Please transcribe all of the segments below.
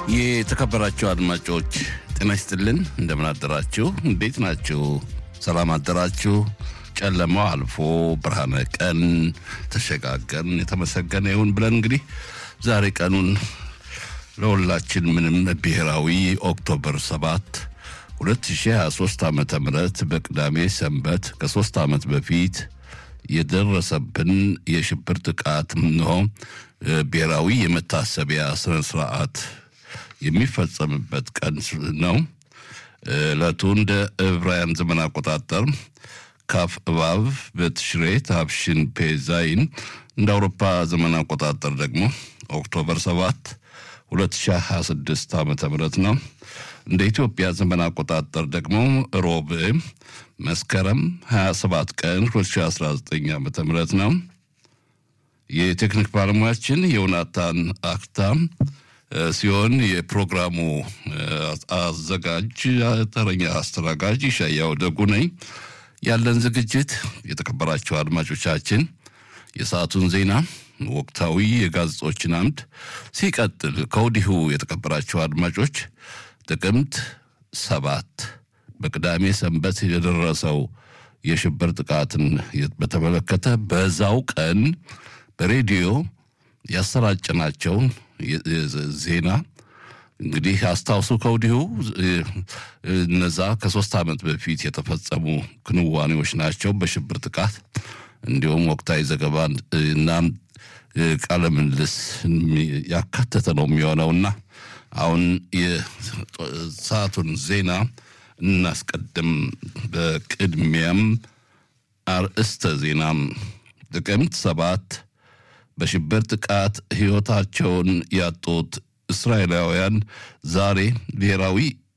የተከበራችሁ አድማጮች ጤና ይስጥልን። እንደምን አደራችሁ? እንዴት ናችሁ? ሰላም አደራችሁ? ጨለማው አልፎ ብርሃነ ቀን ተሸጋገርን። የተመሰገነ ይሁን ብለን እንግዲህ ዛሬ ቀኑን ለሁላችን ምንም ብሔራዊ ኦክቶበር 7 2023 ዓመተ ምህረት በቅዳሜ ሰንበት ከሶስት ዓመት በፊት የደረሰብን የሽብር ጥቃት ነው ብሔራዊ የመታሰቢያ ስነ ስርዓት የሚፈጸምበት ቀን ነው። ዕለቱ እንደ ዕብራውያን ዘመን አቆጣጠር ካፍ እባብ በትሽሬ ታፍሽን ፔዛይን እንደ አውሮፓ ዘመን አቆጣጠር ደግሞ ኦክቶበር 7 2026 ዓ ም ነው። እንደ ኢትዮጵያ ዘመን አቆጣጠር ደግሞ ሮብ መስከረም 27 ቀን 2019 ዓ ም ነው። የቴክኒክ ባለሙያችን የዮናታን አክታ ሲሆን የፕሮግራሙ አዘጋጅ ተረኛ አስተናጋጅ ይሻያው ደጉ ነኝ። ያለን ዝግጅት የተከበራቸው አድማጮቻችን የሰዓቱን ዜና፣ ወቅታዊ የጋዜጦችን አምድ ሲቀጥል ከወዲሁ የተከበራቸው አድማጮች ጥቅምት ሰባት በቅዳሜ ሰንበት የደረሰው የሽብር ጥቃትን በተመለከተ በዛው ቀን በሬዲዮ ያሰራጨናቸውን ዜና እንግዲህ አስታውሱ ከወዲሁ እነዛ ከሶስት ዓመት በፊት የተፈጸሙ ክንዋኔዎች ናቸው። በሽብር ጥቃት እንዲሁም ወቅታዊ ዘገባ እና ቃለ ምልልስ ያካተተ ነው የሚሆነውና አሁን የሰዓቱን ዜና እናስቀድም። በቅድሚያም አርእስተ ዜናም ጥቅምት ሰባት በሽብር ጥቃት ሕይወታቸውን ያጡት እስራኤላውያን ዛሬ ብሔራዊ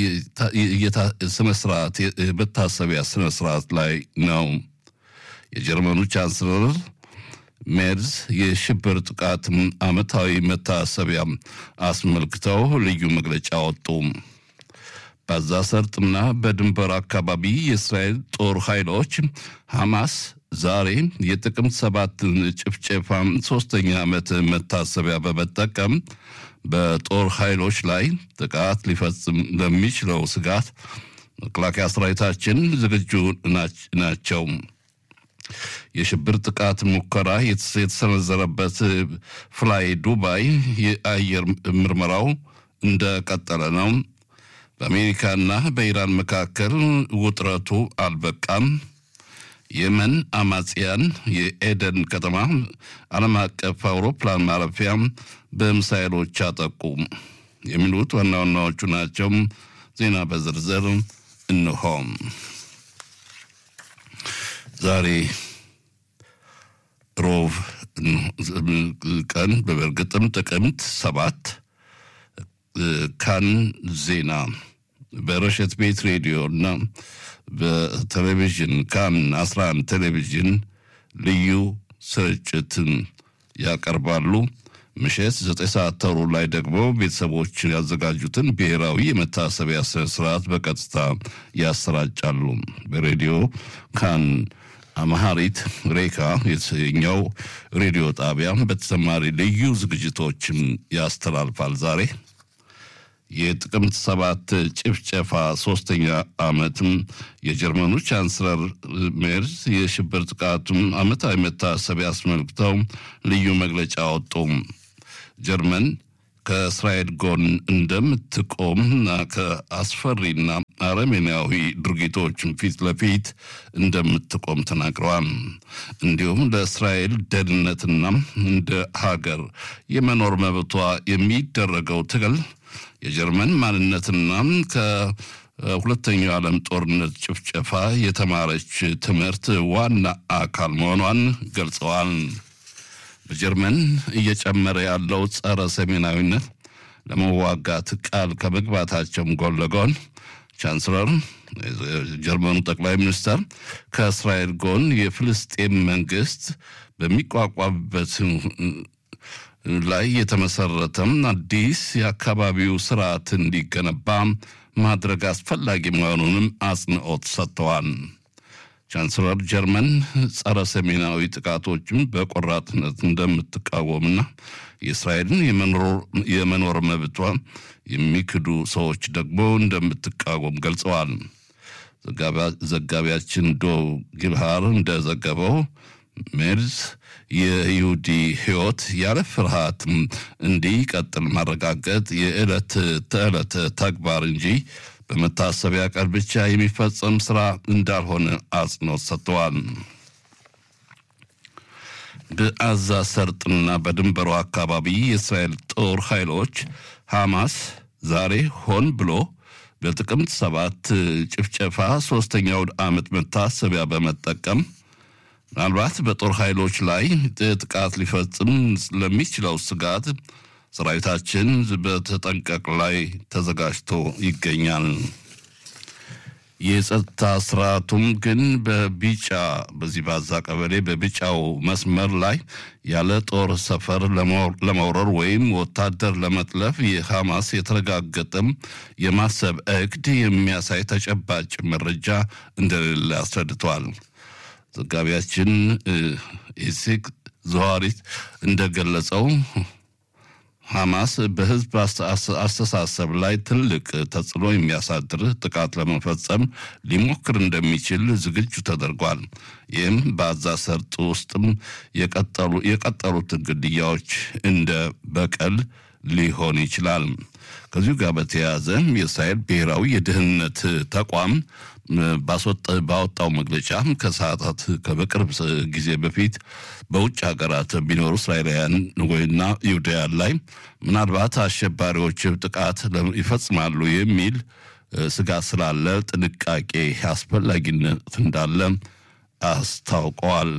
ስነስርዓት የመታሰቢያ ስነስርዓት ላይ ነው። የጀርመኑ ቻንስለር ሜርዝ የሽብር ጥቃት ዓመታዊ መታሰቢያ አስመልክተው ልዩ መግለጫ ወጡ። በዛ ሰርጥና በድንበር አካባቢ የእስራኤል ጦር ኃይሎች ሐማስ ዛሬ የጥቅምት ሰባት ጭፍጨፋ ሶስተኛ ዓመት መታሰቢያ በመጠቀም በጦር ኃይሎች ላይ ጥቃት ሊፈጽም ለሚችለው ስጋት መከላከያ ሰራዊታችን ዝግጁ ናቸው። የሽብር ጥቃት ሙከራ የተሰነዘረበት ፍላይ ዱባይ የአየር ምርመራው እንደቀጠለ ነው። በአሜሪካና በኢራን መካከል ውጥረቱ አልበቃም። የመን አማጽያን የኤደን ከተማ ዓለም አቀፍ አውሮፕላን ማረፊያ በሚሳይሎች አጠቁ። የሚሉት ዋና ዋናዎቹ ናቸው። ዜና በዝርዝር እንሆ። ዛሬ ሮብ ቀን በበርግጥም ጥቅምት ሰባት ካን ዜና በረሸት ቤት ሬዲዮ እና በቴሌቪዥን ካን 11 ቴሌቪዥን ልዩ ስርጭትን ያቀርባሉ። ምሽት ዘጠኝ ሰዓት ተሩ ላይ ደግሞ ቤተሰቦች ያዘጋጁትን ብሔራዊ የመታሰቢያ ስነ ስርዓት በቀጥታ ያሰራጫሉ። በሬዲዮ ካን አማሃሪት ሬካ የተሰኘው ሬዲዮ ጣቢያ በተጨማሪ ልዩ ዝግጅቶችም ያስተላልፋል። ዛሬ የጥቅምት ሰባት ጭፍጨፋ ሶስተኛ ዓመትም የጀርመኑ ቻንስለር ሜርዝ የሽብር ጥቃቱም ዓመታዊ መታሰቢያ አስመልክተው ልዩ መግለጫ ወጡ። ጀርመን ከእስራኤል ጎን እንደምትቆምና ከአስፈሪና አረመኔያዊ ድርጊቶችን ፊት ለፊት እንደምትቆም ተናግረዋል። እንዲሁም ለእስራኤል ደህንነትና እንደ ሀገር የመኖር መብቷ የሚደረገው ትግል የጀርመን ማንነትና ከሁለተኛው ዓለም ጦርነት ጭፍጨፋ የተማረች ትምህርት ዋና አካል መሆኗን ገልጸዋል። በጀርመን እየጨመረ ያለው ጸረ ሰሜናዊነት ለመዋጋት ቃል ከመግባታቸውም ጎን ለጎን ቻንስለር ጀርመኑ ጠቅላይ ሚኒስተር ከእስራኤል ጎን የፍልስጤም መንግስት በሚቋቋምበት ላይ የተመሰረተም አዲስ የአካባቢው ስርዓት እንዲገነባ ማድረግ አስፈላጊ መሆኑንም አጽንኦት ሰጥተዋል። ቻንስለር ጀርመን ጸረ ሰሜናዊ ጥቃቶችን በቆራጥነት እንደምትቃወምና የእስራኤልን የመኖር መብቷ የሚክዱ ሰዎች ደግሞ እንደምትቃወም ገልጸዋል። ዘጋቢያችን ዶ ጊብሃር እንደዘገበው ሜርዝ የይሁዲ ሕይወት ያለ ፍርሃት እንዲቀጥል ማረጋገጥ የዕለት ተዕለት ተግባር እንጂ በመታሰቢያ ቀን ብቻ የሚፈጸም ስራ እንዳልሆነ አጽንኦት ሰጥተዋል። በአዛ ሰርጥና በድንበሩ አካባቢ የእስራኤል ጦር ኃይሎች ሐማስ ዛሬ ሆን ብሎ በጥቅምት ሰባት ጭፍጨፋ ሶስተኛውን ዓመት መታሰቢያ በመጠቀም ምናልባት በጦር ኃይሎች ላይ ጥቃት ሊፈጽም ለሚችለው ስጋት ሰራዊታችን በተጠንቀቅ ላይ ተዘጋጅቶ ይገኛል። የጸጥታ ስርዓቱም ግን በቢጫ በዚህ ባዛ ቀበሌ በቢጫው መስመር ላይ ያለ ጦር ሰፈር ለመውረር ወይም ወታደር ለመጥለፍ የሐማስ የተረጋገጠም የማሰብ እቅድ የሚያሳይ ተጨባጭ መረጃ እንደሌለ አስረድተዋል። ዘጋቢያችን ኢሲቅ ዘዋሪት እንደገለጸው ሐማስ በሕዝብ አስተሳሰብ ላይ ትልቅ ተጽዕኖ የሚያሳድር ጥቃት ለመፈጸም ሊሞክር እንደሚችል ዝግጁ ተደርጓል። ይህም በአዛ ሰርጥ ውስጥም የቀጠሉትን ግድያዎች እንደ በቀል ሊሆን ይችላል። ከዚሁ ጋር በተያያዘ የእስራኤል ብሔራዊ የደህንነት ተቋም ባወጣው መግለጫ ከሰዓታት በቅርብ ጊዜ በፊት በውጭ ሀገራት የሚኖሩ እስራኤላውያን ወይና ይሁዳውያን ላይ ምናልባት አሸባሪዎች ጥቃት ይፈጽማሉ የሚል ስጋት ስላለ ጥንቃቄ አስፈላጊነት እንዳለ አስታውቀዋል።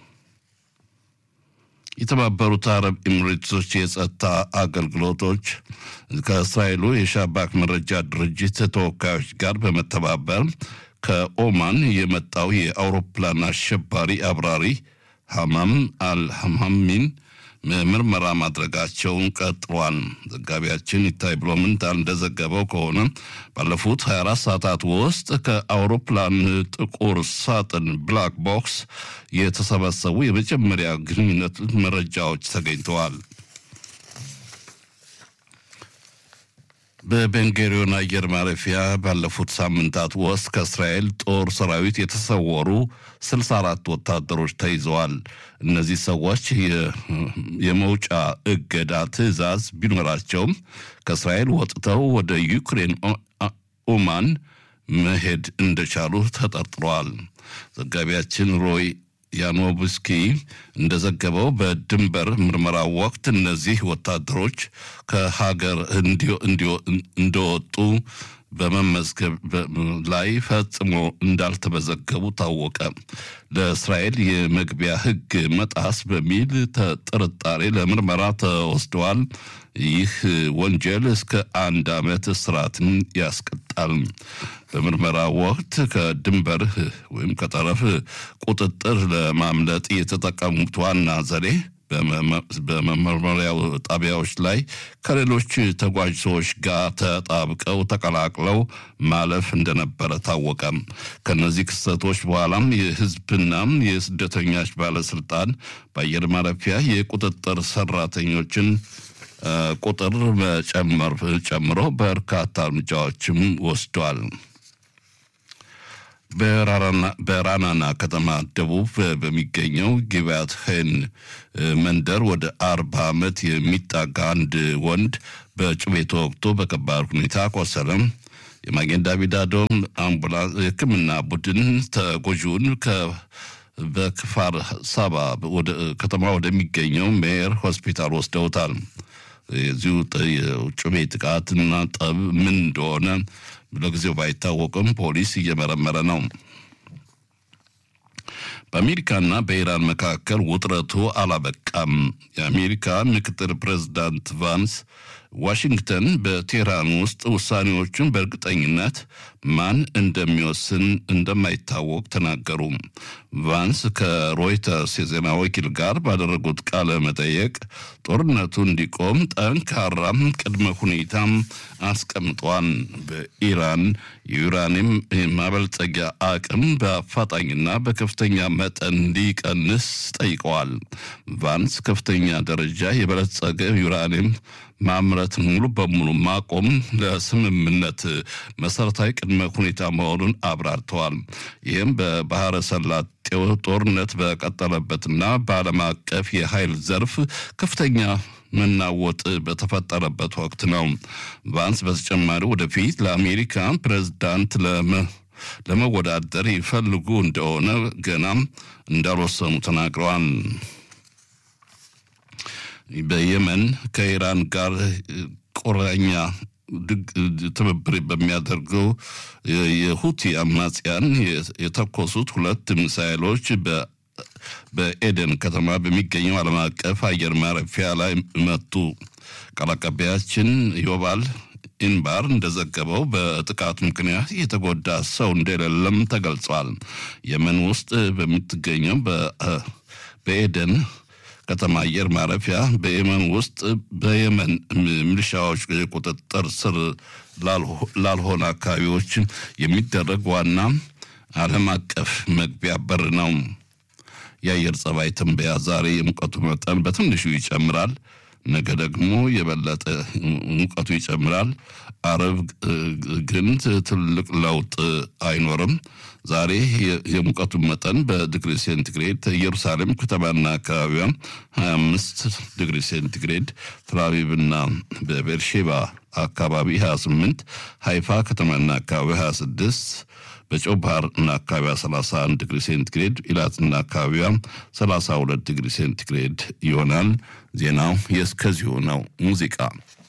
የተባበሩት አረብ ኤሚሬቶች የጸጥታ አገልግሎቶች ከእስራኤሉ የሻባክ መረጃ ድርጅት ተወካዮች ጋር በመተባበር ከኦማን የመጣው የአውሮፕላን አሸባሪ አብራሪ ሐማም አልሐማሚን ምርመራ ማድረጋቸውን ቀጥሏል። ዘጋቢያችን ይታይ ብሎምንት እንደዘገበው ከሆነ ባለፉት 24 ሰዓታት ውስጥ ከአውሮፕላን ጥቁር ሳጥን ብላክ ቦክስ የተሰበሰቡ የመጀመሪያ ግንኙነት መረጃዎች ተገኝተዋል። በቤንጌሪዮን አየር ማረፊያ ባለፉት ሳምንታት ውስጥ ከእስራኤል ጦር ሰራዊት የተሰወሩ 64 ወታደሮች ተይዘዋል። እነዚህ ሰዎች የመውጫ እገዳ ትዕዛዝ ቢኖራቸውም ከእስራኤል ወጥተው ወደ ዩክሬን ኦማን መሄድ እንደቻሉ ተጠርጥረዋል። ዘጋቢያችን ሮይ ያኖብስኪ እንደዘገበው በድንበር ምርመራ ወቅት እነዚህ ወታደሮች ከሀገር እንደወጡ በመመዝገብ ላይ ፈጽሞ እንዳልተመዘገቡ ታወቀ። ለእስራኤል የመግቢያ ሕግ መጣስ በሚል ጥርጣሬ ለምርመራ ተወስደዋል። ይህ ወንጀል እስከ አንድ ዓመት እስራትን ያስቀጣል። በምርመራ ወቅት ከድንበር ወይም ከጠረፍ ቁጥጥር ለማምለጥ የተጠቀሙት ዋና ዘዴ በመመርመሪያው ጣቢያዎች ላይ ከሌሎች ተጓዥ ሰዎች ጋር ተጣብቀው ተቀላቅለው ማለፍ እንደነበረ ታወቀ። ከነዚህ ክስተቶች በኋላም የህዝብና የስደተኞች ባለስልጣን በአየር ማረፊያ የቁጥጥር ሰራተኞችን ቁጥር መጨመር ጨምሮ በርካታ እርምጃዎችም ወስዷል። በራናና ከተማ ደቡብ በሚገኘው ጊባት ሄን መንደር ወደ አርባ ዓመት የሚጣጋ አንድ ወንድ በጩቤ ተወግቶ በከባድ ሁኔታ ቆሰለም። የማጌን ዳቪድ አዶም አምቡላንስ የሕክምና ቡድን ተጎጂውን በክፋር ሳባ ከተማ ወደሚገኘው ሜየር ሆስፒታል ወስደውታል። የዚሁ ጩቤ ጥቃትና ጠብ ምን እንደሆነ ለጊዜው ባይታወቅም ፖሊስ እየመረመረ ነው። በአሜሪካና በኢራን መካከል ውጥረቱ አላበቃም። የአሜሪካ ምክትል ፕሬዚዳንት ቫንስ ዋሽንግተን በቴህራን ውስጥ ውሳኔዎቹን በእርግጠኝነት ማን እንደሚወስን እንደማይታወቅ ተናገሩ። ቫንስ ከሮይተርስ የዜና ወኪል ጋር ባደረጉት ቃለ መጠየቅ ጦርነቱ እንዲቆም ጠንካራም ቅድመ ሁኔታም አስቀምጧል። በኢራን የዩራኒየም ማበልጸጊያ አቅም በአፋጣኝና በከፍተኛ መጠን እንዲቀንስ ጠይቀዋል። ቫንስ ከፍተኛ ደረጃ የበለጸገ ዩራኒየም ማምረት ሙሉ በሙሉ ማቆም ለስምምነት መሰረታዊ ቅድመ ሁኔታ መሆኑን አብራርተዋል። ይህም በባህረ ሰላጤው ጦርነት በቀጠለበትና በዓለም አቀፍ የኃይል ዘርፍ ከፍተኛ መናወጥ በተፈጠረበት ወቅት ነው። ቫንስ በተጨማሪ ወደፊት ለአሜሪካ ፕሬዝዳንት ለመወዳደር ይፈልጉ እንደሆነ ገናም እንዳልወሰኑ ተናግረዋል። በየመን ከኢራን ጋር ቁራኛ ትብብር በሚያደርገው የሁቲ አማጽያን የተኮሱት ሁለት ሚሳይሎች በኤደን ከተማ በሚገኘው ዓለም አቀፍ አየር ማረፊያ ላይ መቱ። ቃል አቀባያችን ዮባል ኢንባር እንደዘገበው በጥቃቱ ምክንያት የተጎዳ ሰው እንደሌለም ተገልጿል። የመን ውስጥ በምትገኘው በኤደን ከተማ አየር ማረፊያ በየመን ውስጥ በየመን ሚሊሻዎች ቁጥጥር ስር ላልሆነ አካባቢዎች የሚደረግ ዋና ዓለም አቀፍ መግቢያ በር ነው። የአየር ጸባይ ትንበያ ዛሬ የሙቀቱ መጠን በትንሹ ይጨምራል፣ ነገ ደግሞ የበለጠ ሙቀቱ ይጨምራል። አረብ ግን ትልቅ ለውጥ አይኖርም። ዛሬ የሙቀቱ መጠን በዲግሪ ሴንቲግሬድ ኢየሩሳሌም ከተማና አካባቢዋ 25 ዲግሪ ሴንቲግሬድ፣ ትላቪቭና በቤርሼባ አካባቢ 28፣ ሃይፋ ከተማና አካባቢ 26 በጨው ባህር እና አካባቢዋ 31 ዲግሪ ሴንቲግሬድ ኢላትና አካባቢዋ 32 ዲግሪ ሴንቲግሬድ ይሆናል። ዜናው የእስከዚሁ ነው። ሙዚቃ